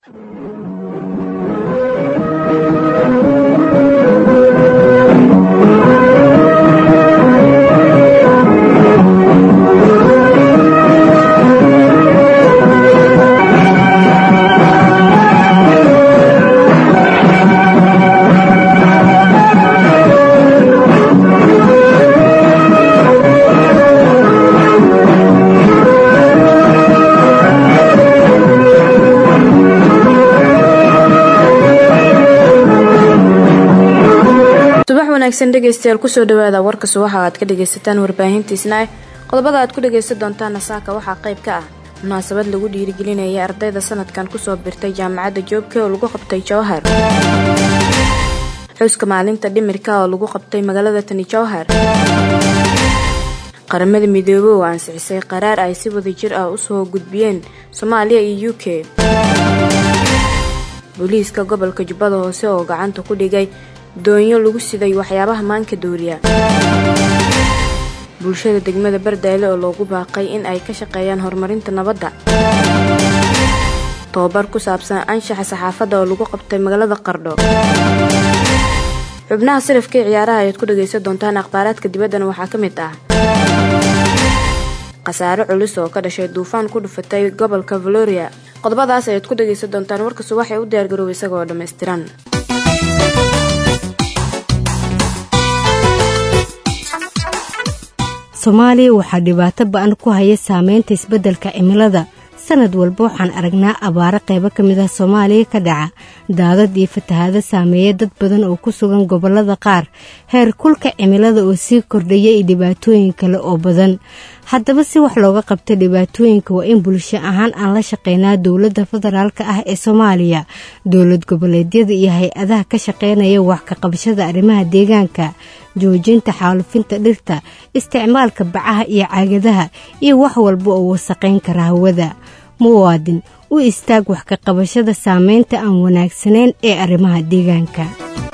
subax wanaagsan dhegaystayaal kusoo dhawaada warka subaxa aad ka dhagaysataan warbaahintiisna qodobada aad ku dhagaysan doontaana saaka waxaa qayb ka ah munaasabad lagu dhiirigelinaya ardayda sanadkan kusoo birtay jaamacadda joobka oo lagu qabtay jowhar xuska maalinta dhimirka oo lagu qabtay magaalada tani jowhar qaramada midoobey oo ansixisay qaraar ay si wada jir ah usoo gudbiyeen soomaaliya iyo u k booliiska gobolka jubbada hoose oo gacanta ku dhigay doonyo lagu siday waxyaabaha maanka dooriya bulshada degmada bardaale oo loogu baaqay in ay ka shaqeeyaan horumarinta nabadda tobabar ku saabsan anshaxa saxaafadda oo lagu qabtay magaalada qardho xubnaha sarafka ee ciyaaraha ayaad ku dhagaysan doontaan akhbaaraadka dibaddana waxaa ka mid ah khasaare culus oo ka dhashay duufaan ku dhufatay gobolka valoria qodobadaas ayaad ku dhagaysan doontaan warka subax ee u diyaargarooba isagoo dhammaystiran soomaaliya waxaa dhibaato ba-an ku haya saameynta isbeddelka cimilada sanad walba waxaan aragnaa abaaro qaybo ka mid ah soomaaliya ka dhaca daadad iyo fatahaado saameeya dad badan oo ku sugan gobollada qaar heer kulka cimilada oo sii kordhaya iyo dhibaatooyin kale oo badan haddaba si wax looga qabta dhibaatooyinka waa in bulsho ahaan aan la shaqeynaa dowladda federaalk ah ee soomaaliya dowlad goboleedyada iyo hay-adaha ka shaqeynaya wax ka qabashada arrimaha deegaanka joojinta xaalufinta dhirta isticmaalka bacaha iyo caagadaha iyo wax walba oo wasaqayn kara hawada muwaadin u istaag wax ka qabashada saameynta aan wanaagsanayn ee arrimaha deegaanka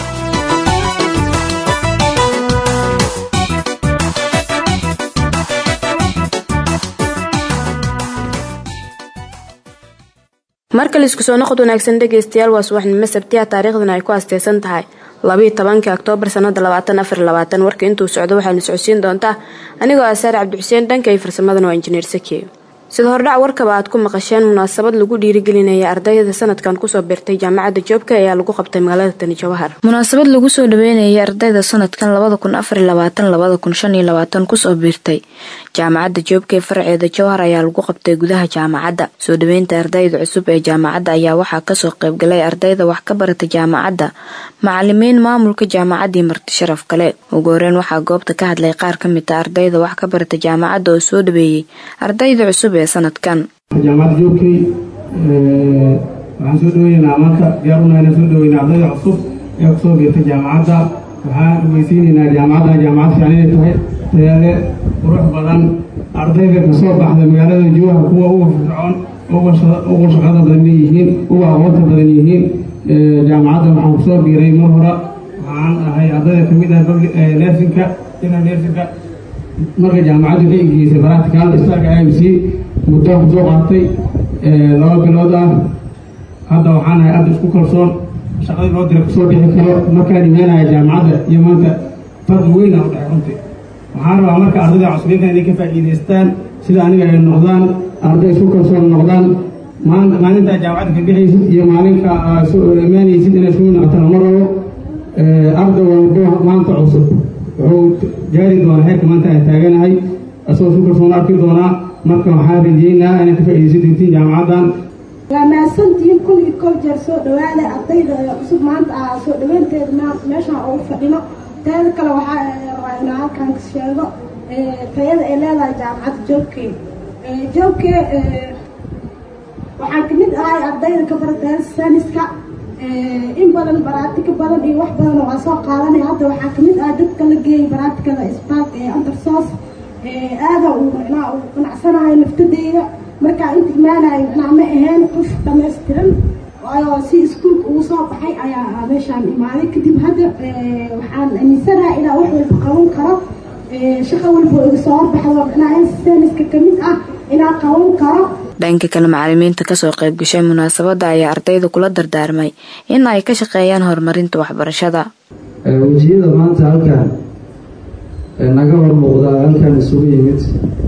markale isku soo noqod wanaagsan dhegaystayaal waa subaxnimo sabtiya taariikhdana ay ku asteysan tahay labayo tobanka oktoobar sanada labaatan afar labaatan warka intuu socdo waxaana socodsiin doontaa anigoo ah saare cabdixuseen dhanka iyo farsamadana waa injineer sakiye sida hordhac warkaba aad ku maqasheen munaasabad lagu dhiirigelinaya ardayda sanadkan kusoo birtay jaamacadda joobka ayaa lagu qabtay magaalada tani jawhar munaasabad lagu soo dhaweynayay ardayda sanadkan labada kun afar labaatan labada kun shan iyo labaatan kusoo biirtay jaamacadda joobka ee farceeda jowhar ayaa lagu qabtay gudaha jaamacadda soo dhaweynta ardayda cusub ee jaamacadda ayaa waxaa kasoo qaybgalay ardayda wax ka barata jaamacadda macalimiin maamulka jaamacaddii marti sharaf kale ugu horeyn waxaa goobta ka hadlay qaar ka mid a ardayda wax ka barata jaamacadda oo soo dhaweeyey ardayda cusub ee sanadkan jaamacadda joogkay waxaan soo dhaweynaa maanta diyaar unahayna soo dhaweynaa ardayda cusub ee kusoo biirtay jaamacadda waxaan ogeysiinaynaa jaamacadda jaamacad fiican inay tahay tayaale qurux badan ardayda kasoo baxda magaalada jowhar kuwa uga fircoon uga shaqada badan yihiin uga aqoonta badan yihiin jaamacadda waxaan kusoo biiray mar hore waxaan ahay ardayda kamid ah nersinka ina nersinka marka jaamacaddu waxay geysay baractical istaarka i m c muddo kusoo qaatay laba bilood ah hadda waxaan ahay arday isku kalsoon shaqadii loo dira kusoo bixi karo markaan imaanaya jaamacadda iyo maanta farqi weyn aan u dhaxay runtii waxaan rabaa marka ardayda cusubinka inay ka faa'iidaystaan sida aniga ay noqdaan arday isku kalsoon noqdaan maalintaa jaamacadda ka bixaysid iyo maalinka aad soo imaanaysid inay isku noqotaan ma rabo arday walbo maanta cusub wuxuu gaari doonaa heerka maanta aan taaganahay asagoo isku kalsoon arki doonaa marka waxaan rajeynaa inay ka faa'iidaysan doontiin jaamacaddan waa mahadsantihiin kun iyo kol jeer soo dhawaada ardayda cusub maanta ah soo dhaweynteeda meeshaan ugu fadhino teeda kale waxaa rabaa inaa halkan sheego tayada ay leedahay jaamacadda joobkee joobkee waxaan kamid ahay ardayda ka barata saniska in badan baraatika badan iyo wax badan waa soo qaadanaya hadda waxaa kamid ah dadka la geeyay baraatikada spark ee undersos aada uu macnaha uu qanacsanahay naftadeyda markaa inta imaanayo macnaha ma ahayn qof dhamaystiran waayo si iskuulka ugu soo baxay ayaa meeshaan imaaday kadib hadda waxaan aaminsanahay inaa wax walba qaban karo shaqo walba iga soo horbaxdo macnaha saniska kamid ah inaa qaban karo dhanka kale macalimiinta kasoo qaybgashay munaasabada ayaa ardayda kula dardaarmay in ay ka shaqeeyaan horumarinta waxbarashada wejiyada maanta halkan naga hor muuqda halkan isugu yimid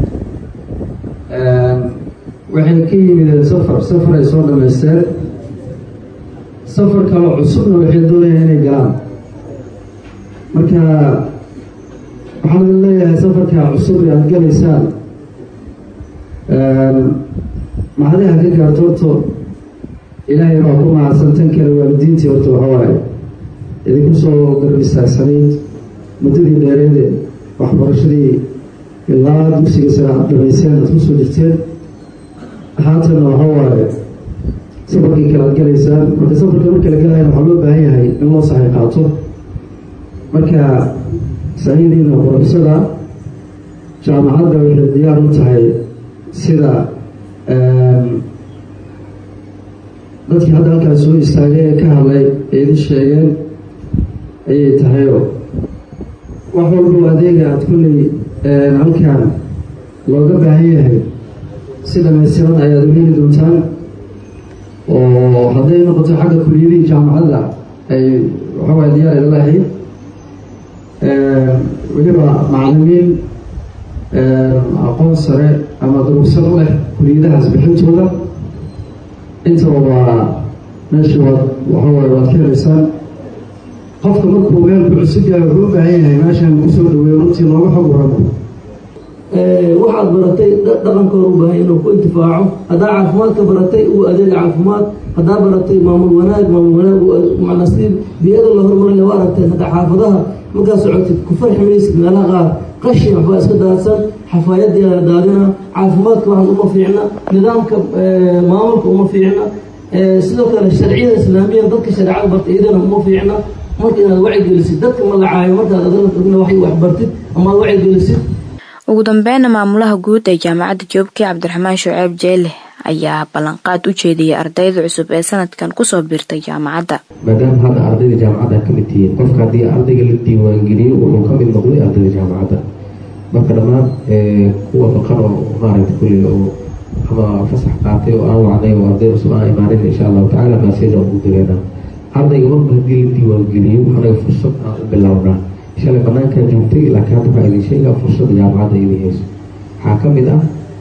waxay ka yimideen safar safar ay soo dhamaysteen safar kaloo cusubna waxay doonayaan inay galaan marka waxaan leeyahay safarka cusub ee aada galaysaan mahadiha ka gaarto horto ilaahay baa ku mahadsantan kale waalidiintii horta waxawaaye idinku soo garbistaagsaneyd muddadii dheereede waxbarashadii ilaa dugsiga sare aad dhamayseen aad kusoo jirteen haatanna waxa waaye safarkii kale aad galaysaan marka safarka marka la galayana waxaa loo baahan yahay in loo saxay qaato marka saciidiina qorofsada jaamacadda waxay diyaar u tahay sida dadkii hadda halkaas soo istaagay ee ka hadlay ee idin sheegeen ayay tahayoo wax walbo adeega aada kulley halkan looga baahan yahay si dhamaystiran ayaad u heli doontaan oo hadday noqoto xagga kuliyadihii jaamacadda ay waxawaay diyaar ila lahayd weliba macalimiin aqoon sare ama durugsan u leh kuliyadahaas bixintooda intaba waa meesha waad waxawaay waad ka helaysaan qofka markuu meelku cusub yahay wuxuu u baahan yahay meeshan kusoo dhaweeyo runtii nooga xog waramo waxaad baratay dhaqankooda u baahan inuu ku intifaaco haddaa caafimaadka baratay uu adeega caafimaad haddaa baratay maamul wanaag maamul wanaag nasiib biyada la hormarin waa aragteen hadda xaafadaha markaa socotid ku farxi maysid meelaha qaar qashin waxbaa iska daadsan xafaayadii la daadina caafimaadka waxan uma fiicna nidaamka maamulka uma fiicna sidoo kale sharciyada islaamiya dadka shareecada bartay iyadana uma fiicna marka inaad wacigelisid dadka magacaayo markaad adna waxbartid ama aad wacigelisid ugu dambeynna maamulaha guud ee jaamacadda joobkii cabdiraxmaan shuceeb jeele ayaa ballanqaad u jeediyay ardayda cusub ee sanadkan kusoo biirtay jaamacadda maadaama hadda ardayda jaamacadda ka mid tihiin qofka haddii ardayga la diiwaangeliyo wuxuu ka mid noqday ardayda jaamacadda marka dhammaan kuwa baqan oo maaragta kulli oo ama fasax qaatay oo aan wacday oo arday cusub aan imaanin insha allahu tacala maaseja ugu direena ardayga marba haddii la diiwaangeliyo anaga fursad aan u bilownaa shalay banaankaa joogtay laakiin hadda waxaa idin sheegaa fursadda jaamacadda idin hayso waxaa ka mid ah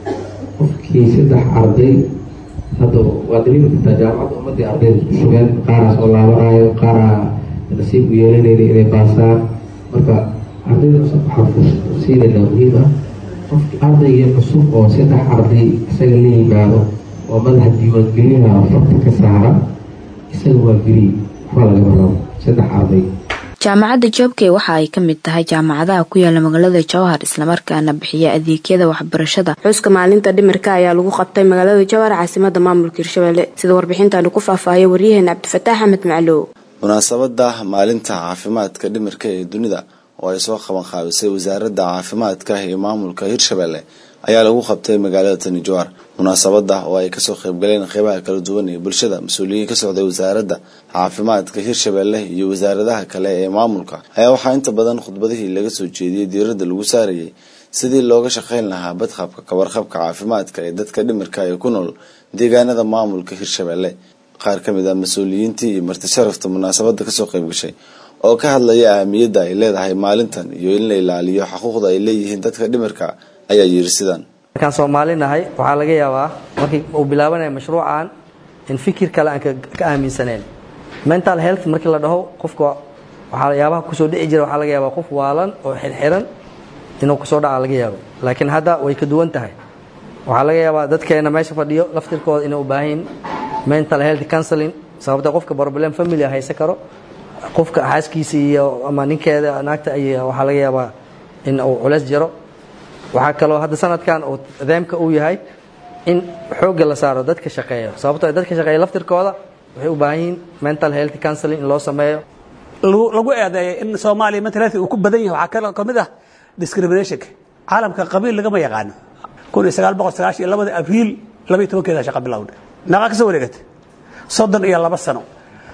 qofkii saddex arday hadda waa dareemi kartaa jaamacadda ummadii ardayda isku shugeen qaaraas oo laabanaayo qaaraa nasiib u yeelanayna inay baasaan marka ardayda cusub waxaan fursad siinaynaa muhiim ah qofki ardaygii cusub oo saddex arday isaga la yimaado oo madaxa diiwaangelinaha farta ka saara isaga waa geli waxbaa lagama rabo saddex arday jaamacadda joobkey waxa ay ka mid tahay jaamacadaha ku yaala magaalada jowhar islamarkaana bixiya adeegyada waxbarashada xuska maalinta dhimirka ayaa lagu qabtay magaalada jowhar caasimada maamulka hirshabelle sida warbixintaani ku faahfaahaya waryaheena cabdifataax axmed maclow munaasabada maalinta caafimaadka dhimirka ee dunida oo ay soo qaban qaabisay wasaaradda caafimaadka ee maamulka hirshabelle ayaa lagu qabtay magaalada tani jowhar munaasabada oo ay kasoo qaybgaleen qeybaha kala duwan ee bulshada mas-uuliyiin ka socday wasaaradda caafimaadka hirshabelle iyo wasaaradaha kale ee maamulka ayaa waxaa inta badan khudbadihii laga soo jeediyey diiradda lagu saarayay sidii looga shaqayn lahaa badqabka kawarqabka caafimaadka ee dadka dhimirka ee ku nool deegaanada maamulka hirshabelle qaar ka mid ah mas-uuliyiintii iyo marti sharafta munaasabada kasoo qaybgashay oo ka hadlaya ahamiyadda ay leedahay maalintan iyo in la ilaaliyo xuquuqda ay leeyihiin dadka dhimirka ayaa yiri sidan markaan soomaali nahay waxaa laga yaabaa markii uu bilaabanaya mashruucan in fikir kale aan ka aaminsaneen mental health markii la dhaho qofka waxaa yaabaha kusoo dhici jira waxaa laga yaabaa qof waalan oo xirxiran inuu kusoo dhaca laga yaabo laakiin hadda way ka duwan tahay waxaa laga yaabaa dadkeena meesha fadhiyo laftirkooda inay u baahan mental health counseling sababta qofka problem family haysan karo qofka xaaskiisa iyo ama ninkeeda naagta ay waxaa laga yaabaa in uu culeys jiro waxaa kaloo hadda sanadkan uu deemka uu yahay in xoogga la saaro dadka shaqeeya sababtoo dadka shaqeeya laftirkooda waxay u baahan yihiin mental health counseling in loo sameeyo lagu eedeeyo in soomaaliya mental health uu ku badan yahay waxaa ka mid ah discriminationka caalamka qabiil lagama yaqaano kun iyo sagaal boqol sagaashan iyo labada abriil laba iyo tobankeeda shaqa bilowda naaqaa ka soo wareegatay soddon iyo laba sano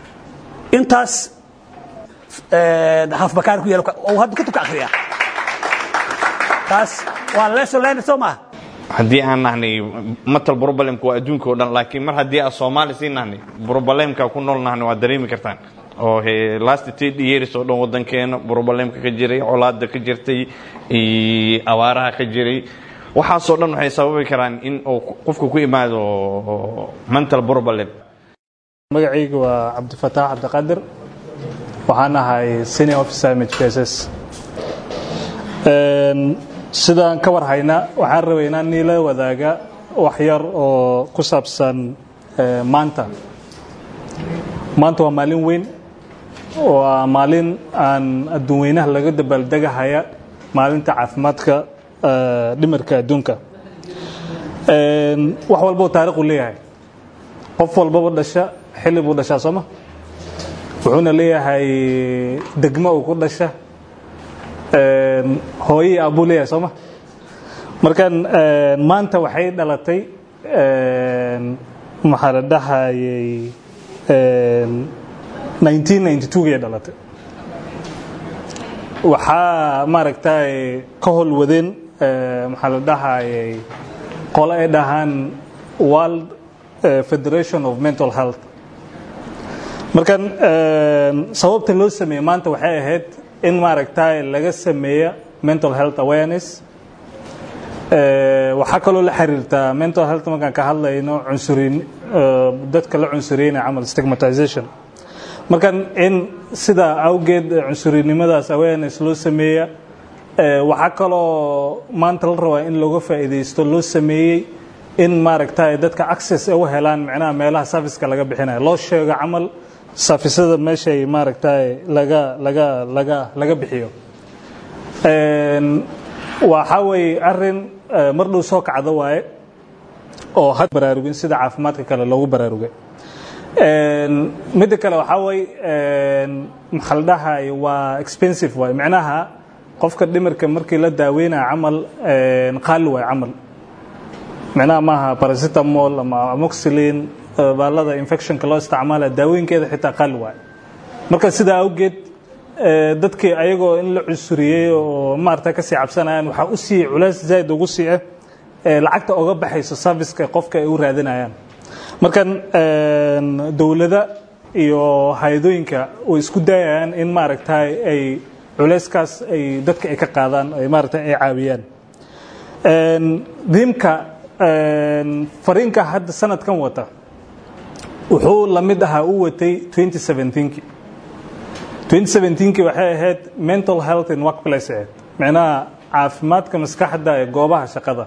intaas hafbakaar ku yaal hadda kutubka akhriya taas waa lesson learned soo maaha haddii aan nahnay matal problemka waa adduunka oo dhan laakiin mar haddii aan soomaali sii nahnay problemka ku nool nahnay waad dareemi kartaan oo last ten years oo dhan wadankeena problemka ka jiray colaada ka jirtay abaaraha ka jiray waxaasoo dhan waxay sababi karaan in uu qofka ku imaado mental problem magacayga waa cabdifataax cabdiqaadir waxaan ahay senior officer mhkss sidaan ka war haynaa waxaan rabay inaan niila wadaaga wax yar oo ku saabsan maanta maanta waa maalin weyn waa maalin aan adduun weynaha laga dabaaldegahaya maalinta caafimaadka dhimarka adduunka wax walbou taariikhu leeyahay qof walbaba dhasha xilli buu dhashaa sooma wuxuuna leeyahay degmo uu ku dhasha hooyii aabuu leeyahay sooma markan maanta waxay dhalatay maxaa la dhahayay 1992gay dhalatay waxaa maaragtay ka holwadeen maxaa la dhahayay qole ay dhahaan world federation of mental health markan sababta loo sameeyey maanta waxay ahayd in maaragtay laga sameeya mental health awareness waxaa kaloo la xiriirtaa mental health markaan ka hadlayno cunsurin dadka la cunsuriyeyna camal stigmatization markan in sidaa awgeed cunsurinimadaas awareness loo sameeya waxaa kaloo maanta la rabaa in looga faa'iidaysto loo sameeyey in maaragtay dadka access u helaan micnaha meelaha serviceka laga bixinayo loo sheego camal safisada meeshay maaragtay laga laga laga laga bixiyo waxaa weeye arin mar dhow soo kacda waaye oo had baraarugin sida caafimaadka kale loogu baraarugay midda kale waxaa way maxaa la dhahay waa expensive waay micnaha qofka dhimirka markii la daaweynaya camal qaali waay camal micnaha maaha paracetamol ama amoxilin baalada infectionka loo isticmaalaya daawooyinkeeda xitaa qaali waay marka sidaa awgeed dadkii ayagoo in la cunsuriyey oo maarata kasii cabsanayaan waxaa u sii culays zaaid ugu sii ah lacagta oga baxayso serviceka qofka ay u raadinayaan markan dowlada iyo hay-adooyinka way isku dayayaan in maaragtay ay culayskaas ay dadka ay ka qaadaan ay maaragtay ay caawiyaan diimka fariinka hadda sanadkan wata wuxuu la mid ahaa u watay 2017 2017 waxay ahayd mental health in workplace ahayd micnaha caafimaadka maskaxda ee goobaha shaqada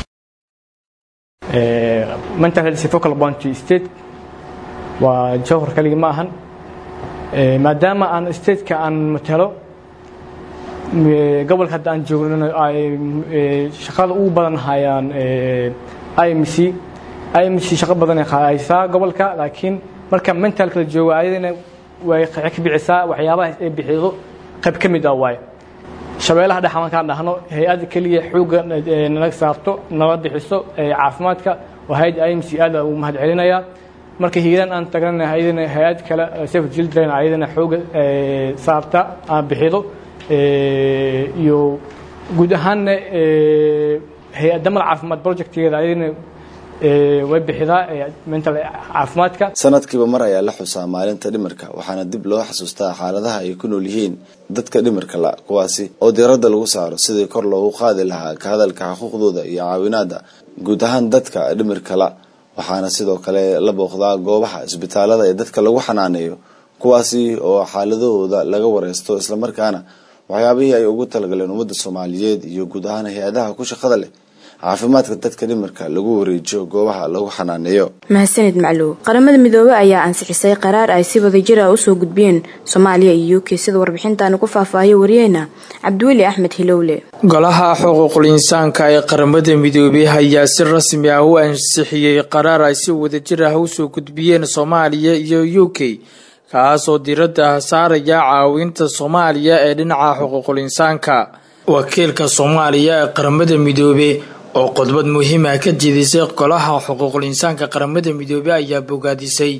mental health focal point state waa jawhar kaligi ma ahan maadaama aan stateka aan matalo gobolka hadda aan joogno ay shaqada ugu badan hayaan imc imc shaqo badan ay haysaa gobolka laakiin marka mentalka la joogo ayadana way ka bicisaa waxyaabaha ay bixido qayb ka mid ah waaye shabeellaha dhexa markaan dhahno hay-ad keliya xoogga nala saarto nala bixiso caafimaadka oo hay-ad imc aad ugu mahad celinaya marka hiiraan aan tagnana ayadana hay-ad kale safe children ayadana xoogga saarta aan bixido iyo guud ahaanna hay-adda mal caafimaad projectgeeda ayadana way bixidaa mental caafimaadka sanadkiiba mar ayaa la xusaa maalinta dhimirka waxaana dib loo xasuustaa xaaladaha ay ku nool yihiin dadka dhimirka la kuwaasi oo diiradda lagu saaro sidii kor loogu qaadi lahaa ka hadalka xuquuqdooda iyo caawinaada guud ahaan dadka dhimirka la waxaana sidoo kale la booqdaa goobaha isbitaalada ee dadka lagu xanaaneeyo kuwaasi oo xaaladahooda laga wareysto islamarkaana waxyaabihii ay ugu talagaleen ummadda soomaaliyeed iyo guud ahaan hay-adaha ku shaqada leh caafimaadka dadka dhimirka lagu wareejiyo goobaha lagu xanaaneeyo mahadsanid macluw qaramada midoobey ayaa ansixisay qaraar ay si wadajir ah usoo gudbiyeen soomaaliya iyo u k sida warbixintaani ku faahfaahiyo wariyeyna cabdiweli axmed hilowle golaha xuquuqul insaanka ee qaramada midoobey ayaa si rasmi ah u ansixiyey qaraar ay si wadajir ah usoo gudbiyeen soomaaliya iyo u k kaasoo diiradda saaraya caawinta soomaaliya ee dhinaca xuquuqul insaanka wakiilka soomaaliya ee qaramada midoobe oo khudbad muhiima ka jeedisay golaha xuquuqul insaanka qaramada midoobey ayaa bogaadisay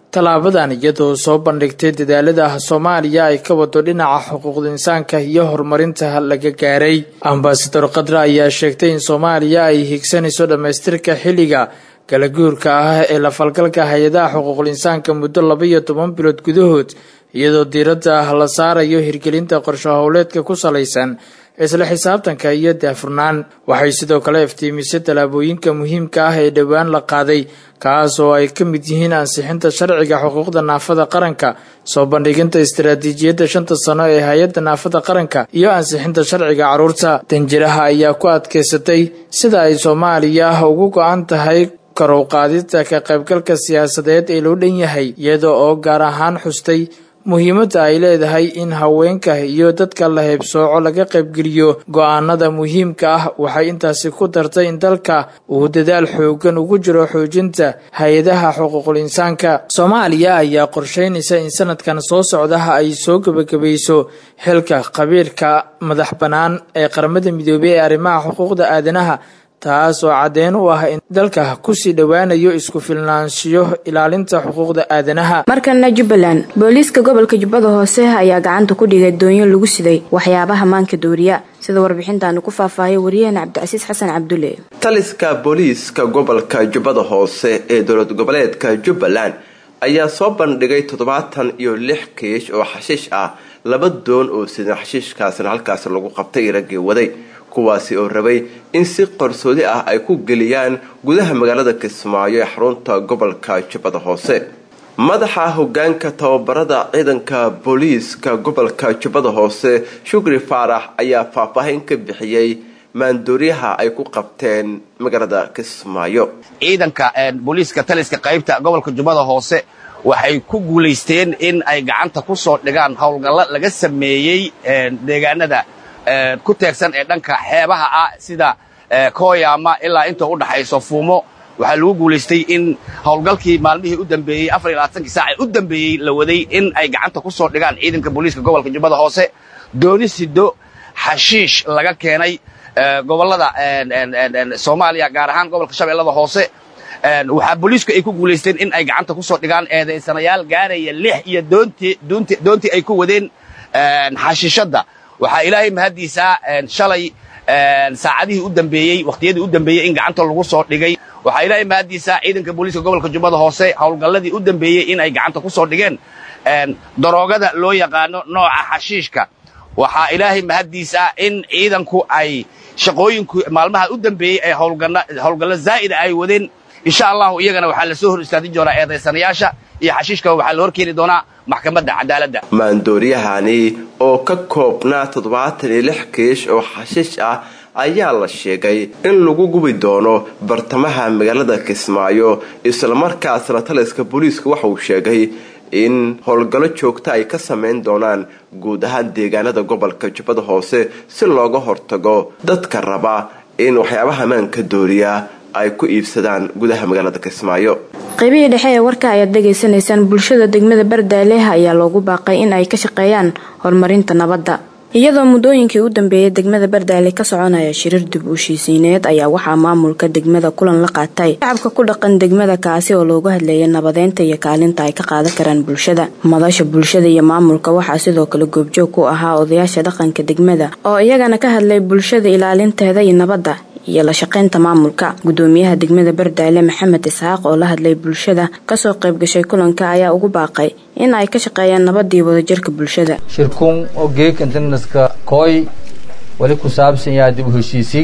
tallaabadan iyadoo soo bandhigtay dadaalada soomaaliya ay ka wado dhinaca xuquuqda insaanka iyo horumarinta laga gaaray ambasador khadre ayaa sheegtay in soomaaliya ay higsanayso dhammaystirka xilliga kalaguurka ah ee la falgalka hay-adaha xuquuqul insaanka muddo laba iyo toban bilood gudahood iyadoo diiradda la saarayo hirgelinta qorsho howleedka ku salaysan isla xisaabtanka iyo daafurnaan waxay sidoo kale iftiimisay tallaabooyinka muhiimka ah ee dhowaan la qaaday kaas oo ay ka mid yihiin ansixinta sharciga xuquuqda naafada qaranka soo bandhiginta istaraatiijiyadda shanta sano ee hay-adda naafada qaranka iyo ansixinta sharciga carruurta danjiraha ayaa ku adkaysatay sida ay soomaaliya ugu go-an tahay karow qaadida ka qaybgalka siyaasadeed ee loo dhan yahay iyada oo gaar ahaan xustay muhiimadda ay leedahay in haweenka iyo dadka la heybsooco laga qaybgeliyo go-aanada muhiimka ah waxay intaasi ku dartay in dalka uu dadaal xoogan ugu jiro xoojinta hay-adaha xuquuqul insaanka soomaaliya ayaa qorsheynaysa in sanadkan soo socdaha ay soo gebagabayso xilka qabiilka madax bannaan ee qaramada midoobey ee arrimaha xuquuqda aadanaha taas oo caddeyn u ah in dalka kusii dhowaanayo isku filnaanshiyo ilaalinta xuquuqda aadanaha markana jubbaland booliiska gobolka jubbada hoose ayaa gacanta ku dhigay doonyo lagu siday waxyaabaha maanka dooriya sida warbixintaanu ku faahfaahiyay wariyahena cabdicasiis xasan cabdulle taliska booliiska gobolka jubbada hoose ee dowlad goboleedka jubbaland ayaa soo bandhigay toddobaatan iyo lix kiish oo xashiish ah laba doon oo sidan xashiishkaasna halkaas lagu qabtay raggii waday kuwaasi oo rabay in si qarsoodi ah ay ku geliyaan gudaha magaalada kismaayo ee xarunta gobolka jubbada hoose madaxa hogaanka tababarada ciidanka booliiska gobolka jubbada hoose shukri faarax ayaa faahfaahin ka bixiyey maandooryaha ay ku qabteen magaalada kismaayo ciidanka booliiska taliska qaybta gobolka jubbada hoose waxay ku guulaysteen in ay gacanta ku soo dhigaan howlgallo laga sameeyey deegaanada ku teegsan ee dhanka xeebaha ah sida kooyaama ilaa inta u dhaxayso fuumo waxaa lagu guulaystay in howlgalkii maalmihii u dambeeyey afar iyo labaatankii saac ee u dambeeyey la waday in ay gacanta ku soo dhigaan ciidanka booliiska gobolka jubbada hoose dooni sido xashiish laga keenay gobollada soomaaliya gaar ahaan gobolka shabeellada hoose waxaa booliisku ay ku guulaysteen in ay gacanta ku soo dhigaan eedaysanayaal gaaraya lix iyo doontii ay ku wadeen xashiishadda waxaa ilaahay mahaddiisaa shalay saacadihii u dambeeyey wakhtiyadii u dambeeyey in gacanta lagu soo dhigay waxaa ilaahay mahaddiisaa ciidanka booliiska gobolka jubbada hoose howlgalladii u dambeeyey in ay gacanta ku soo dhigeen daroogada loo yaqaano nooca xashiishka waxaa ilaahay mahaddiisaa in ciidanku ay shaqooyinku maalmaha u dambeeyey ee howlgallo zaa'ida ay wadeen insha allahu iyagana waxaa la soo hor istaadin doonaa eedaysanayaasha iyo xashiishka waxaa la hor keeni doonaa maxkamadda cadaaladda maandooryahani oo ka koobnaa toddobaatan iyo lix kiish oo xashiish ah ayaa la sheegay in lagu gubi doono bartamaha magaalada kismaayo islamarkaasna taliska booliiska waxa uu sheegay in howlgallo joogta ay ka samayn doonaan guud ahaan deegaanada gobolka jubbada hoose si looga hortago dadka raba in waxyaabaha maanka dooriya ay ku iibsadaan gudaha magaalada kismaayo qaybihii dhexe ee warka ayaad dhegaysanaysaan bulshada degmada bardaaleeh ayaa loogu baaqay in ay ka shaqeeyaan horumarinta nabadda iyadoo muddooyinkii u dambeeyay degmada bardaale ka soconaya shirir dib u heshiisiineed ayaa waxaa maamulka degmada kulan la qaatay shacabka ku dhaqan degmada kaasi oo loogu hadleeyay nabadeynta iyo kaalinta ay ka qaadan karaan bulshada madasha bulshada iyo maamulka waxaa sidoo kale goobjoog ku ahaa odayaasha dhaqanka degmada oo iyagana ka hadlay bulshada ilaalinteeda iyo nabadda iyo la shaqaynta maamulka gudoomiyaha degmada bardaale maxamed isxaaq oo la hadlay bulshada kasoo qayb gashay kulanka ayaa ugu baaqay in ay ka shaqeeyaan nabadii wadajirka bulshada shirkun oo geeg internaska kooy wali ku saabsan yahay dib u heshiisiin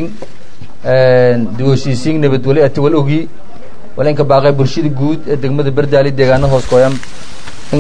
dib u heshiisiin nabad wali ati wal ogi wali inka baaqay bulshada guud ee degmada bardaale deegaano hoos kooyan in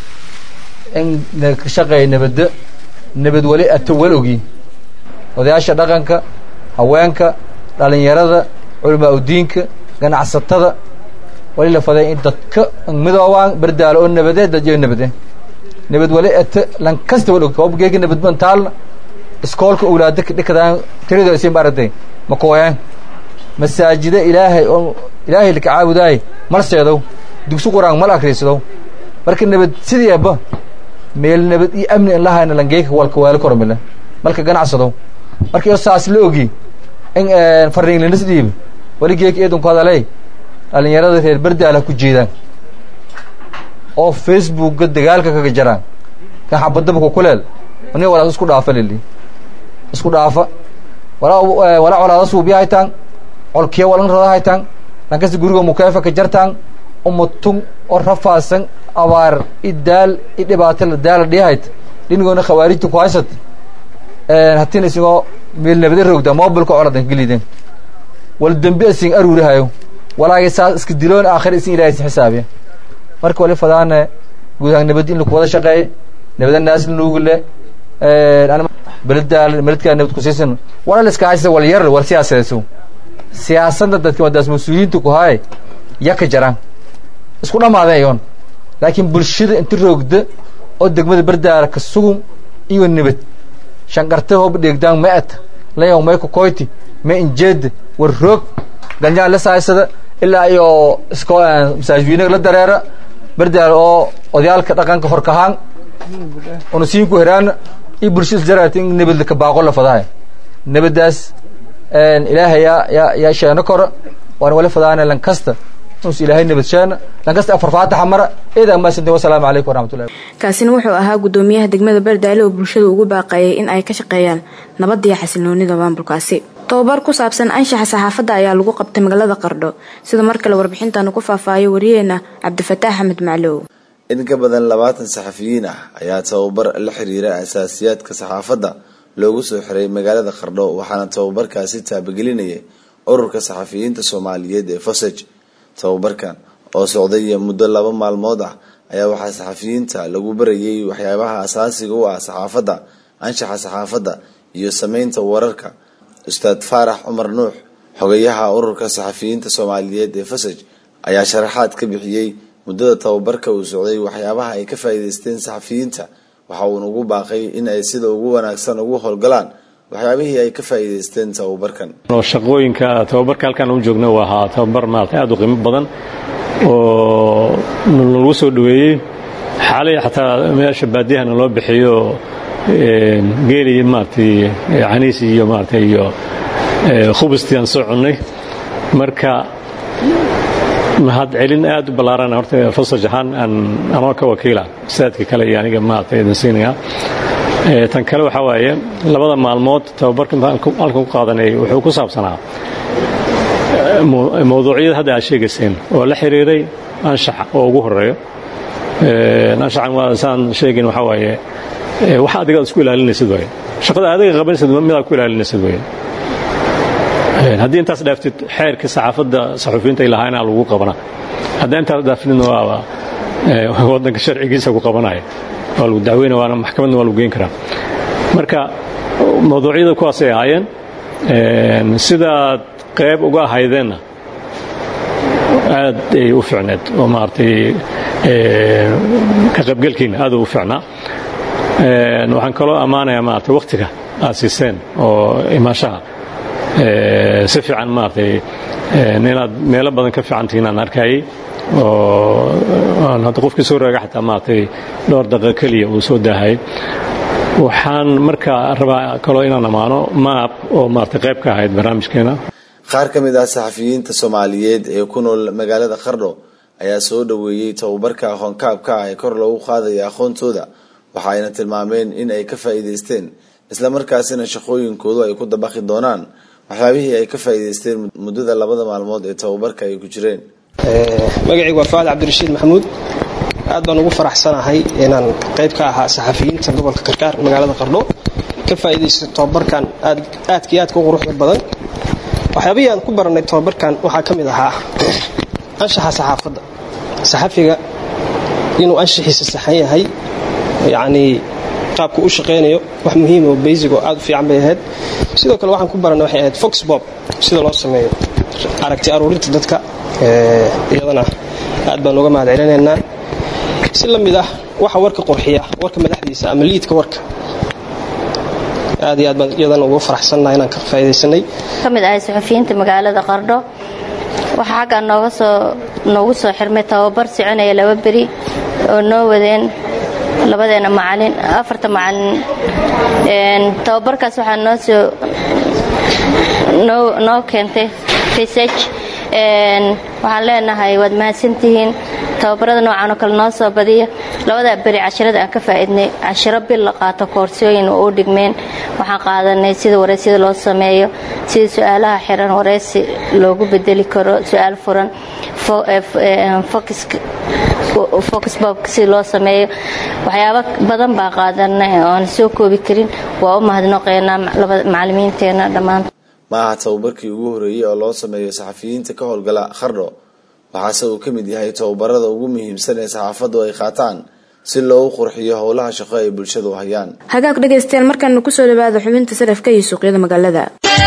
in ka shaqeeya nabadda nabad wali ati wal ogi odayaasha dhaqanka haweenka dhalinyarada culamaa udiinka ganacsatada wali la faday in dadka midoobaan bardaalo oo nabadeed dadyo nabade nabad wali ete lan kasta wal ogta obgeega nabad ban taalna iskoolka owlaada dhikadaan tirada isin baratay ma kooyaan masaajida ilaahay oo ilaahay laka caabudaay mal seedow dugsi quraan mal akriisadow marka nabad sidii aba meel nabad iyo amni in lahayna langeeka walka waala kormile malka ganacsadow marka iyo saas la ogi in fariinglinis dhiib wali geeka eedanku hadaley dhalinyarada reer bardaala ku jeedaan oo facebookga dagaalka kaga jaraan kan xabadaba kukuleel aniga walaas isku dhaafa lili isku dhaafa walaa walaa colaada suubiya haytaan colkiya walan rada haytaan lankasta guriga mukeefa ka jartaan umatun oo rafaasan abaar i daal i dhibaato la daala dhihayt dhinigoona khawaarijta ku haysat hatina isagoo meel nabada roogda mobilka coladan geliden wal dembi asin aruurihayo walaagay saas iska diloon aakhir isin ilahay isin xisaabiya marka wali fadaane guud ahaan nabad in laku wada shaqeeye nabada naas lanuugule beleda beledkaa nabad kusiisan wala la iska haysa wal yar wal siyaasadeeso siyaasadda dadka wadaas mas-uuliyiinta ku haye ya ka jaraan isku dhamaadeen iyoon laakiin bulshada inta roogda oo degmada berdaara ka sugun iyo nabad shanqarte hoob dheegdaan ma eta layaw may ku koyti ma injeeda war roog ganjaan la saaysada ilaa iyo isko masaajidweynaga la dareera berdaara oo odayaalka dhaqanka horkahaan una siin ku heraana iyo bulshada isjaraata in nabad ka baaqo la fadaaya nabadaas ilaahay yaa yaa yaa sheeno kora waana wali fadaana lankasta nus ilaahay nabad sheena lankasta afar faataxa mara eedaa maasantin wasalaamu calaykum waraxmatullahi kaasina wuxuu ahaa gudoomiyaha degmada bardaale oo bulshada ugu baaqeeyay in ay ka shaqeeyaan nabadda iyo xasiloonida maamulkaasi tobabar ku saabsan anshaxa saxaafadda ayaa lagu qabtay magaalada qardho sida mar kale warbixintan ku faahfaayo wariyeena cabdifataax axmed maclow in ka badan labaatan saxafiyiin ah ayaa tababar la xiriira asaasiyaadka saxaafadda loogu soo xiray magaalada qardho waxaana tababarkaasi taabagelinayay ururka saxafiyiinta soomaaliyeed ee fosaj tababarkan oo socday muddo laba maalmood ah ayaa waxaa saxafiyiinta lagu barayay waxyaabaha asaasiga u ah saxaafadda anshaxa saxaafadda iyo sameynta wararka ustaad faarax cumar nuux xogayaha ururka saxafiyiinta soomaaliyeed ee fasaj ayaa sharaxaad ka bixiyey muddada tababarka uu socday waxyaabaha ay ka faa'iideysteen saxafiyiinta waxa uuna ugu baaqay in ay sida ugu wanaagsan ugu howlgalaan waxyaabihii ay ka faa'iideysteen tababarkan shaqooyinka tababarka halkaan u joogna waa ahaa tababar maarata aad u qiimo badan oo lagu soo dhaweeyey xaalay xataa meesha baadiyahana loo bixiyo geeli maaratay caniis iyo maarata iyo khubustii aan soo cunnay marka mahad celin aad u ballaaran horta fasaj ahaan aan anoo ka wakiila saadka kale iyo aniga maarata idin siinaya tan kale waxaa waaye labada maalmood tababarka halkan ku qaadanay wuxuu ku saabsanaa mawduucyada hadda aad sheegayseen oo la xiriiray anshaxa oo ugu horeeyo anshaxan waa saan sheegin waxaa waaye waxa adiga aad isku ilaalinaysid waaye shaqada adiga qabanaysid midaad ku ilaalinaysid waaye haddii intaas dhaaftid xeerka saxaafadda saxuufiyiinta ay lahaa inaa lagu qabana haddii intaas dhaafidna waa waddanka sharcigiisa ku qabanaya waa lagu dacweyna waana maxkamadna waa lagu geyn karaa marka mawduucyada kuwaasay ahaayeen sidaad qayb uga ahaydeenna aad ay u ficneed oo maaragtay ka qaybgelkiina aad u ficnaa waxaan kaloo ammaanayaa maaragtay wakhtiga aad siiseen oo imaanshaha si fiican maaragtay inaad meelo badan ka fiican tihiin aan arkayay oo aan hadda qofkii soo raaga xataa maaragtay dhowr daqiiqo keliya uu soo daahayay waxaan markaa rabaa kaloo inaan ammaano maab oo maaragtay qayb ka ahayd barnaamijkeena qaar ka mid ah saxafiyiinta soomaaliyeed ee ku nool magaalada qardho ayaa soo dhoweeyey tababarka aqoonkaabka ah ee kor loogu qaadaya aqoontooda waxa ayna tilmaameen in ay ka faa'iidaysteen islamarkaasina shaqooyinkoodu ay ku dabaqi doonaan waxyaabihii ay ka faa'iidaysteen muddada labada maalmood ee tababarka ay ku jireen magacaygu waa faad cabdirashiid maxamuud aad baan ugu faraxsanahay inaan qayb ka ahaa saxafiyiinta gobolka karkaar magaalada qardho ka faa'iidaysta tababarkan aadkii aadka u quruxda badan waxyaabihii aan ku baranay tababarkan waxaa ka mid ahaa anshaxa saxaafadda saxafiga inuu anshaxiisa saxan yahay yacnii qaabku u shaqaynayo wax muhiima oo basic oo aad u fiican bay ahayd sidoo kale waxaan ku baranay waxay ahayd fox bob sida loo sameeyo aragti aruurinta dadka iyadana aad baan uga mahad celinaynaa si la mid ah waxa warka qurxiya warka madaxdiisa ama liidka warka aad iyo aad baan iyadana ugu faraxsannaha inaan ka faa'iidaysanay ka mid ahay suxufiyiinta magaalada qardho waxaa xaggaa nooga soo noogu soo xirmay tababar soconaya laba beri oo noo wadeen labadeena macalin afarta macalin tababarkaas waxaa noo soo noo noo keentay research waxaan leenahay waad mahadsantihiin tababarada noocan oo kale noo soo badiya labadaa beri cashirada aan ka faa'iidnay cashiro bil la qaato koorsooyin oo u dhigmeen waxaan qaadanay sida wareysida loo sameeyo sida su-aalaha xiran wareysi loogu bedeli karo su-aal furan focus bobka sida loo sameeyo waxyaabo badan baa qaadanay oon soo koobi karin waa u mahadnaqeynaa macalimiinteena dhammaan ma aha tababarkii ugu horeeyey oo loo sameeyo saxafiyiinta ka howlgala khardho waxaase uu ka mid yahay tababarada ugu muhiimsan ee saxaafaddu ay qaataan si loogu qurxiyo howlaha shaqo ay bulshadu hayaan hagaag dhegaystayaal markaanu kusoo dhawaada xubinta sarafka iyo suuqyada magaalada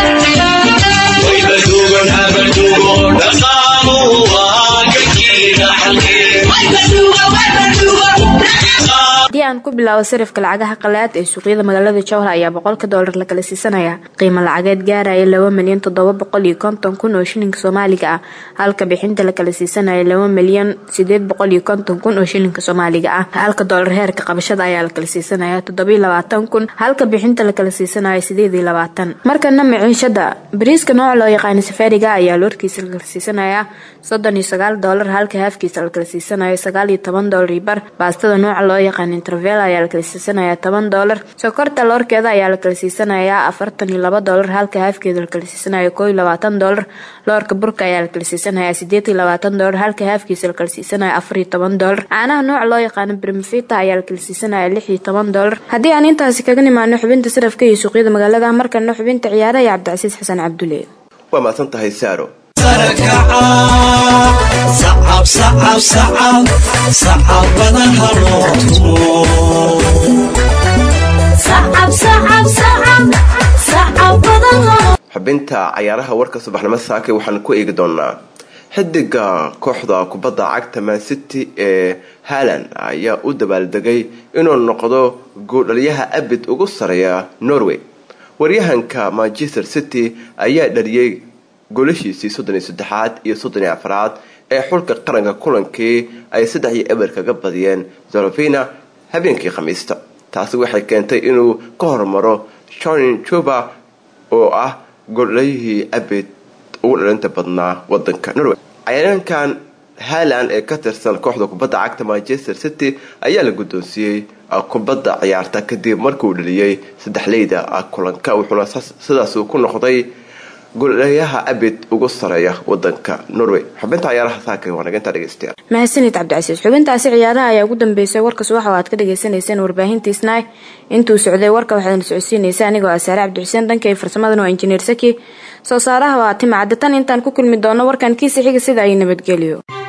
haddii aan ku bilaabo sarifka lacagaha qalaad ee suuqyada magaalada jowhar ayaa boqolka doolar la kala siisanaya qiimo lacageed gaaraya laba milyan toddoba boqol iyo konton kun oo shilinka soomaaliga ah halka bixinta la kala siisanaya laba milyan sideed boqol iyo konton kun oo shilinka soomaaliga ah halka doolar heerka qabashada ayaa la kala siisanaya toddoba iyo labaatan kun halka bixinta la kala siisanaya sideed iyo labaatan markana maciishada bariiska nooca loo yaqaana safaariga ayaa loorkiisa la kala siisanaya soddon iyo sagaal doolar halka haafkiisa la kala siisanaya sagaal iyo toban doolar iyo bar baastada nooca loo yaqaana intervel ayaa la kala siisanaya toban doolar sokorta loorkeeda ayaa la kala siisanaya afartan iyo laba doolar halka haafkeeda la kala siisanaya koo iyo labaatan doolar loorka burka ayaa la kala siisanaya sideed iyo labaatan doolar halka haafkiisa la kala siisanaya afar iyo toban doolar caanaha nooca loo yaqaano brimfita ayaa la kala siisanaya lix iyo toban doolar haddii aan intaasi kaga nimaano xubinta sarafka iyo suuqyada magaalada markana xubinta ciyaaraha iyo cabdicasiis xasan cabdulle waa mahadsan tahay saaro xubinta cayaaraha warka subaxnimo saakay waxaan ku eegi doonaa xidiga kooxda kubadda cagta man city ee haland ayaa u dabaaldegay inuu noqdo gooldhaliyaha abid ugu sareeya norway waryahanka manchester city ayaa dhaliyey goolashiisii soddon iyo saddexaad iyo soddon iyo afraad ee xulka qaranka kulankii ay saddex iyo eber kaga badiyeen zolovina habeenkii khamiista taasi waxay keentay inuu ka hormaro jonin juba oo ah gooldhaliyihii abid ugu dhalinta badnaa wadanka norway cayaaryaankan haland ee ka tirsan kooxda kubadda cagta manchester city ayaa la guddoonsiiyey kubadda ciyaarta kadib markuu dhaliyey saddexleyda kulanka wuxuuna sidaas uu ku noqday golayaha abid ugu sareeya wadanka norway xubinta ciyaaraha saaka wanaginta dhegeystayaal mahadsanid cabdicasiis xubintaasi ciyaaraha ayaa ugu dambeysay warka subaxa oo aad ka dhagaysanayseen warbaahintiisnay intuu socday warka waxaadna socodsiinaysa anigoo asaare cabdixuseen dhankay farsamadan waa injineer saki soo saaraha waa timacadda tan intaan ku kulmi doono warkan kiisa xiga sida ay nabadgelyo